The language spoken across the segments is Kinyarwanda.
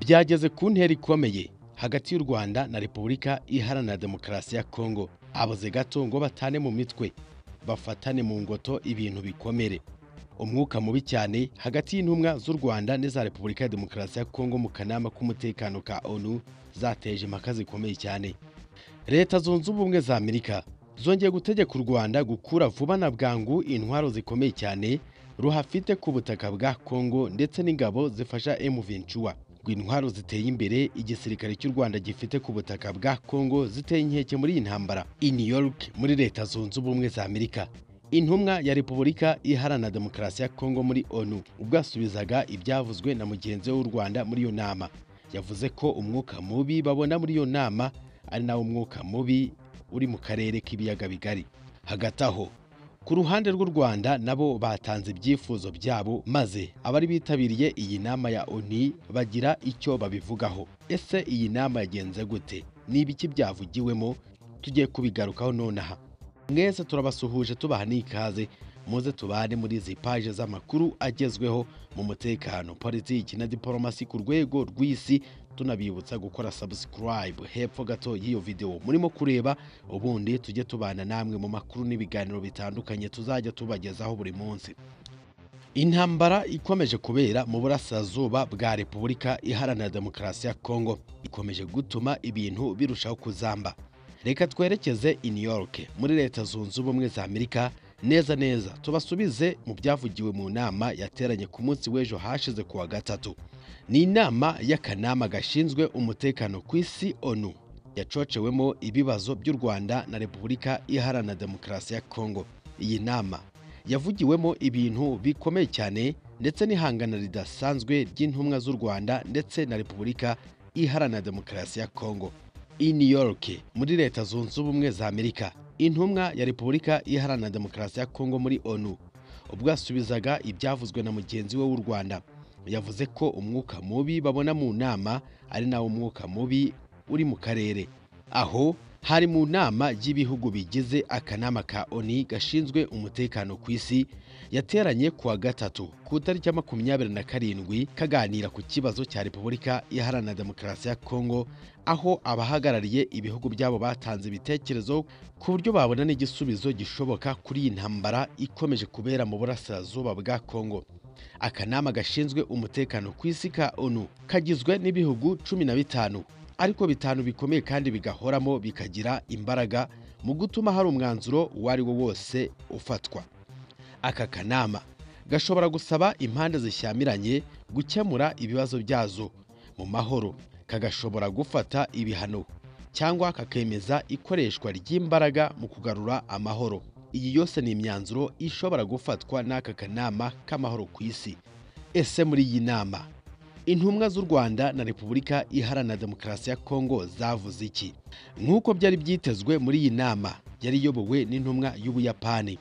byageze ku ntera ikomeye hagati y'u rwanda na repubulika iharanira demokarasi ya kongo abaze gato ngo batane mu mitwe bafatane mu ngoto ibintu bikomere umwuka mubi cyane hagati y'intumwa z'u rwanda n'iza repubulika ya demokarasi ya kongo mu kanama k'umutekano ka onu zateje impaka zikomeye cyane leta zunze ubumwe za amerika zongeye gutegeka u rwanda gukura vuba na bwangu intwaro zikomeye cyane ruhafite ku butaka bwa kongo ndetse n'ingabo zifasha emuventura ngo intwaro ziteye imbere igisirikare cy'u rwanda gifite ku butaka bwa kongo ziteye inkeke muri iyi ntambara i new york muri leta zunze ubumwe za amerika intumwa ya repubulika iharanira demokarasi ya kongo muri onu ubwo yasubizaga ibyavuzwe na mugenzi we w'u rwanda muri iyo nama yavuze ko umwuka mubi babona muri iyo nama ari nawo mwuka mubi uri mu karere k'ibiyaga bigari hagati aho ku ruhande rw'u Rwanda nabo batanze ibyifuzo byabo maze abari bitabiriye iyi nama ya ONU bagira icyo babivugaho ese iyi nama yagenze gute ni ibiki byavugiwemo tugiye kubigarukaho nonaha mwese turabasuhuje tubaha n'ikaze muze tubane muri izi paje z'amakuru agezweho mu mutekano politiki na diporomasi ku rwego rw'isi tunabibutsa gukora subscribe hepfo gato y'iyo video murimo kureba ubundi tujye tubana namwe mu makuru n'ibiganiro bitandukanye tuzajya tubagezaho buri munsi intambara ikomeje kubera mu burasirazuba bwa repubulika iharanira demokarasi ya kongo ikomeje gutuma ibintu birushaho kuzamba reka twerekeze i new york muri leta zunze ubumwe za amerika neza neza tubasubize mu byavugiwe mu nama yateranye ku munsi w'ejo hashize kuwa gatatu ni inama y'akanama gashinzwe umutekano ku isi onu yacocewemo ibibazo by'u rwanda na repubulika iharanira demokarasi ya kongo iyi nama yavugiwemo ibintu bikomeye cyane ndetse n'ihangana ridasanzwe ry'intumwa z'u rwanda ndetse na repubulika iharanira demokarasi ya kongo i new york muri leta zunze ubumwe za amerika intumwa ya repubulika iharanira demokarasi ya kongo muri onu ubwo yasubizaga ibyavuzwe na mugenzi we w'u rwanda yavuze ko umwuka mubi babona mu nama ari nawo mwuka mubi uri mu karere aho hari mu nama y'ibihugu bigize akanama ka oni gashinzwe umutekano ku isi yateranye kuwa gatatu ku itariki ya makumyabiri na karindwi kaganira ku kibazo cya repubulika iharanira demokarasi ya kongo aho abahagarariye ibihugu byabo batanze ibitekerezo ku buryo babona n'igisubizo gishoboka kuri iyi ntambara ikomeje kubera mu burasirazuba bwa kongo akanama gashinzwe umutekano ku isi ka onu kagizwe n'ibihugu cumi na bitanu ariko bitanu bikomeye kandi bigahoramo bikagira imbaraga mu gutuma hari umwanzuro uwo ari wo wose ufatwa aka kanama gashobora gusaba impande zishyamiranye gukemura ibibazo byazo mu mahoro kagashobora gufata ibihano cyangwa kakemeza ikoreshwa ry'imbaraga mu kugarura amahoro iyi yose ni imyanzuro ishobora gufatwa n'aka kanama k'amahoro ku isi ese muri iyi nama intumwa z'u rwanda na repubulika iharanira demokarasi ya kongo zavuze iki nk'uko byari byitezwe muri iyi nama yari iyobowe n'intumwa y'ubuyapani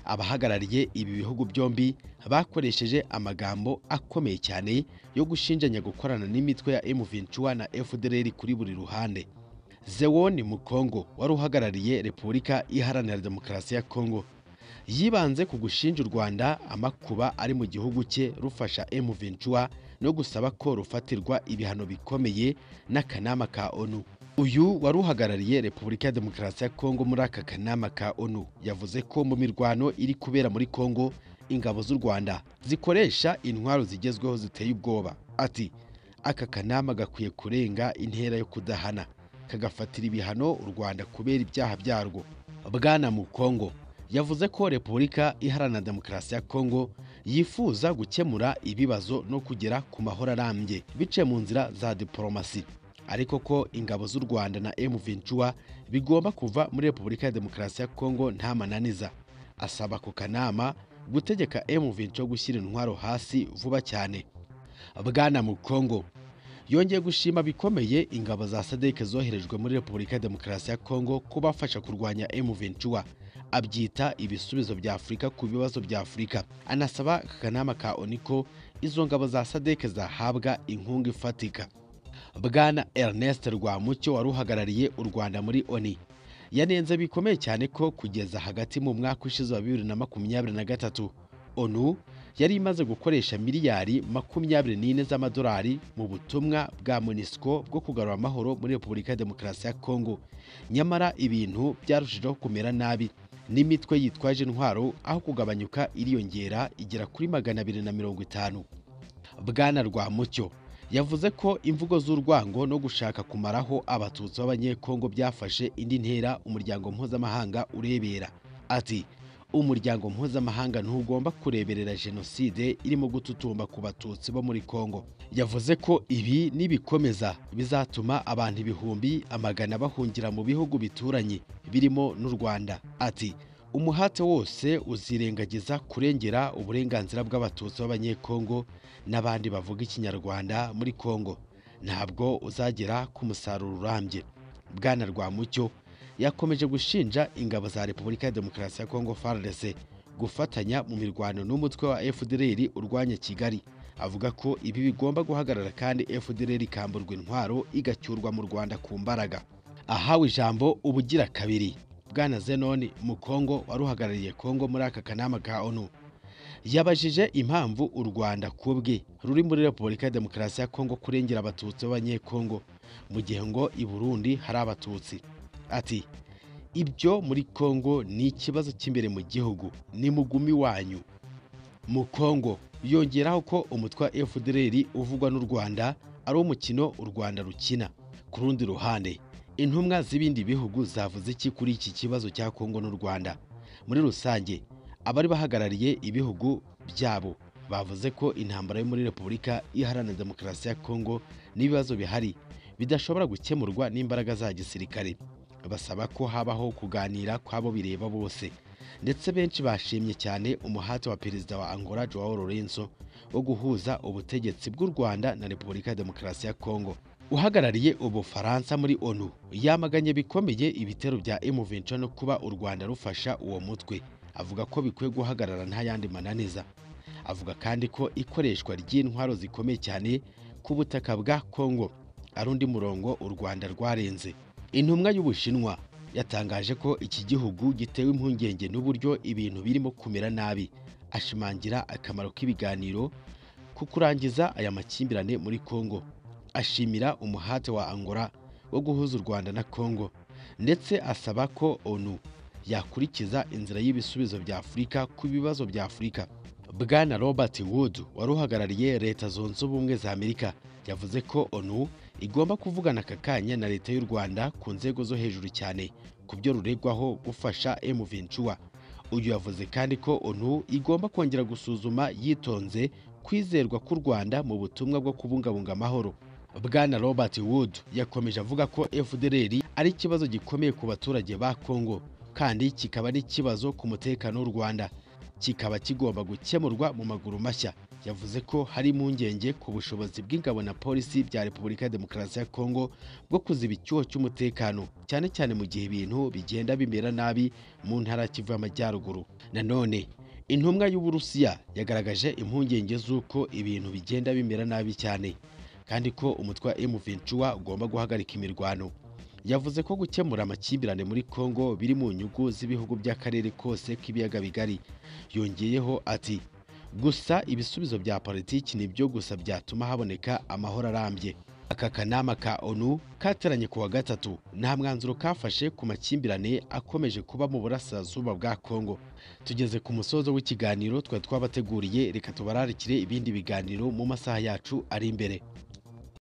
abahagarariye ibi bihugu byombi bakoresheje amagambo akomeye cyane yo gushinjanya gukorana n'imitwe ya M23 na FDLR kuri buri ruhande Zewoni Mukongo wari uhagarariye Repubulika Iharanira Demokarasi ya Kongo yibanze ku gushinja u Rwanda amakuba ari mu gihugu cye rufasha M23 no gusaba ko rufatirwa ibihano bikomeye n'akanama ka ONU uyu wari uhagarariye Repubulika ya Demokarasi ya Kongo muri aka kanama ka ONU yavuze ko mu mirwano iri kubera muri Kongo ingabo z'u Rwanda zikoresha intwaro zigezweho ziteye ubwoba ati aka kanama gakwiye kurenga intera yo kudahana kagafatira ibihano u Rwanda kubera ibyaha byarwo bwana mu Kongo yavuze ko Repubulika Iharanira Demokarasi ya Kongo yifuza gukemura ibibazo no kugera ku mahoro arambye biciye mu nzira za diporomasi ariko ko ingabo z'u Rwanda na M23 bigomba kuva muri Repubulika ya Demokarasi ya Kongo nta mananiza asaba ku kanama gutegeka M23 gushyira intwaro hasi vuba cyane bwana mu Kongo yongeye gushima bikomeye ingabo za sadeke zoherejwe muri repubulika ya demokarasi ya kongo kubafasha kurwanya M23 abyita ibisubizo bya afurika ku bibazo bya afurika anasaba akanama ka oniko izo ngabo za sadeke zahabwa inkunga ifatika bwana ernest rwamucyo wari uhagarariye u rwanda muri oni yanenze bikomeye cyane ko kugeza hagati mu mwaka ushize wa bibiri na makumyabiri na gatatu onu yari imaze gukoresha miliyari makumyabiri n'ine z'amadolari mu butumwa bwa MONUSCO bwo kugarura amahoro muri Repubulika ya Demokarasi ya Kongo nyamara ibintu byarushijeho kumera nabi n'imitwe yitwaje intwaro aho kugabanyuka iriyongera igera kuri magana abiri na mirongo itanu bwana rwamucyo yavuze ko imvugo z'urwango no gushaka kumaraho abatutsi b'abanyekongo byafashe indi ntera umuryango mpuzamahanga urebera ati umuryango mpuzamahanga ntugomba kureberera jenoside irimo gututumba ku batutsi bo muri kongo yavuze ko ibi nibikomeza bizatuma abantu ibihumbi amagana bahungira mu bihugu bituranye birimo n'u rwanda ati umuhate wose uzirengagiza kurengera uburenganzira bw'abatutsi b'abanyekongo n'abandi bavuga ikinyarwanda muri kongo ntabwo uzagera ku musaruro urambye bwana rwamucyo yakomeje gushinja ingabo za Repubulika ya Demokarasi ya Kongo FARDC gufatanya mu mirwano n'umutwe wa FDLR urwanya Kigali avuga ko ibi bigomba guhagarara kandi FDLR ikamburwa intwaro igacyurwa mu Rwanda ku mbaraga ahawe ijambo ubugira kabiri bwana Zenon Mukongo wari uhagarariye Kongo muri aka kanama ka ONU yabajije impamvu u Rwanda kubwe ruri muri Repubulika ya Demokarasi ya Kongo kurengera abatutsi b'abanyekongo mu gihe ngo i Burundi hari abatutsi ati ibyo muri kongo ni ikibazo cy'imbere mu gihugu ni mugumi wanyu mu kongo yongeraho ko umutwe wa fdr uvugwa n'u rwanda ari umukino u rwanda rukina ku rundi ruhande intumwa z'ibindi bihugu zavuze iki kuri iki kibazo cya kongo n'u rwanda muri rusange abari bahagarariye ibihugu byabo bavuze ko intambara yo muri repubulika iharanira demokarasi ya kongo n'ibibazo bihari bidashobora gukemurwa n'imbaraga za gisirikare basaba ko habaho kuganira kw'abo bireba bose ndetse benshi bashimye cyane umuhati wa perezida wa angola joao lorenzo wo guhuza ubutegetsi bw'u rwanda na repubulika ya demokarasi ya kongo uhagarariye ubufaransa muri onu yamaganye bikomeye ibitero bya M23 no kuba u rwanda rufasha uwo mutwe avuga ko bikwiye guhagarara nta yandi mananiza avuga kandi ko ikoreshwa ry'intwaro zikomeye cyane ku butaka bwa kongo ari undi murongo u rwanda rwarenze intumwa y'ubushinwa yatangaje ko iki gihugu gitewe impungenge n'uburyo ibintu birimo kumera nabi ashimangira akamaro k'ibiganiro ku kurangiza aya makimbirane muri kongo ashimira umuhate wa angola wo guhuza u rwanda na kongo ndetse asaba ko onu yakurikiza inzira y'ibisubizo bya afurika ku bibazo bya afurika bwana robert wood wari uhagarariye leta zunze ubumwe za amerika yavuze ko onu igomba kuvugana aka kanya na leta y'u rwanda ku nzego zo hejuru cyane ku byo ruregwaho gufasha M23 uyu yavuze kandi ko onu igomba kongera gusuzuma yitonze kwizerwa k'u rwanda mu butumwa bwo kubungabunga amahoro bwana robert wood yakomeje avuga ko fdr ari ikibazo gikomeye ku baturage ba congo kandi kikaba ari ikibazo ku mutekano w'u rwanda kikaba kigomba gukemurwa mu maguru mashya yavuze ko hari impungenge ku bushobozi bw'ingabo na polisi bya repubulika ya demokarasi ya kongo bwo kuziba icyuho cy'umutekano cyane cyane mu gihe ibintu bigenda bimera nabi mu ntara ya kivu y'amajyaruguru nanone intumwa y'uburusiya yagaragaje impungenge z'uko ibintu bigenda bimera nabi cyane kandi ko umutwe wa M23 ugomba guhagarika imirwano yavuze ko gukemura amakimbirane muri kongo biri mu nyungu z'ibihugu by'akarere kose k'ibiyaga bigari yongeyeho ati gusa ibisubizo bya politiki ni byo gusa byatuma haboneka amahoro arambye aka kanama ka onu kateranye ku wa gatatu nta mwanzuro kafashe ku makimbirane akomeje kuba mu burasirazuba bwa kongo tugeze ku musozo w'ikiganiro twari twabateguriye reka tubararikire ibindi biganiro mu masaha yacu ari imbere